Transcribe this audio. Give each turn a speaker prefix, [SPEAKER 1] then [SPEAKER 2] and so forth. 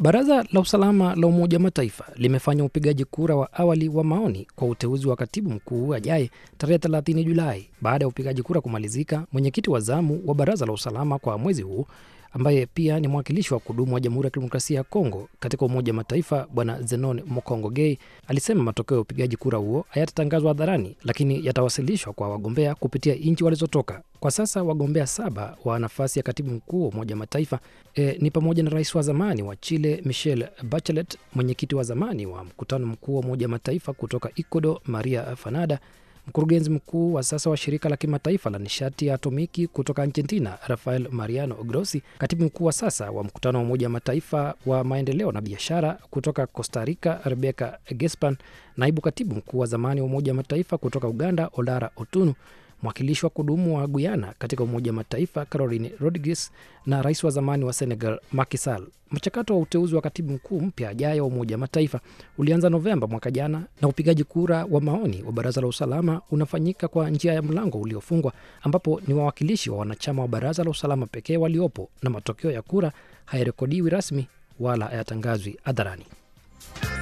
[SPEAKER 1] Baraza la usalama la Umoja wa Mataifa limefanya upigaji kura wa awali wa maoni kwa uteuzi wa katibu mkuu ajaye tarehe 30 Julai. Baada ya upigaji kura kumalizika, mwenyekiti wa zamu wa baraza la usalama kwa mwezi huu ambaye pia ni mwakilishi wa kudumu wa Jamhuri ya Kidemokrasia ya Kongo katika Umoja wa Mataifa Bwana Zenon Mokongo Gay alisema matokeo ya upigaji kura huo hayatatangazwa hadharani, lakini yatawasilishwa kwa wagombea kupitia nchi walizotoka. Kwa sasa wagombea saba wa nafasi ya katibu mkuu wa Umoja wa Mataifa e, ni pamoja na rais wa zamani wa Chile Michelle Bachelet, mwenyekiti wa zamani wa mkutano mkuu wa Umoja wa Mataifa kutoka Ecuador Maria Fanada, mkurugenzi mkuu wa sasa wa shirika la kimataifa la nishati ya atomiki kutoka Argentina Rafael Mariano Grossi, katibu mkuu wa sasa wa mkutano wa Umoja wa Mataifa wa maendeleo na biashara kutoka Costa Rica Rebecca Gespan, naibu katibu mkuu wa zamani wa Umoja wa Mataifa kutoka Uganda Olara Otunu, mwakilishi wa kudumu wa Guyana katika Umoja wa Mataifa Caroline Rodriguez na rais wa zamani wa Senegal Macky Sall. Mchakato wa uteuzi wa katibu mkuu mpya ajaye wa Umoja wa Mataifa ulianza Novemba mwaka jana, na upigaji kura wa maoni wa Baraza la Usalama unafanyika kwa njia ya mlango uliofungwa, ambapo ni wawakilishi wa wanachama wa Baraza la Usalama pekee waliopo, na matokeo ya kura hayarekodiwi rasmi wala hayatangazwi hadharani.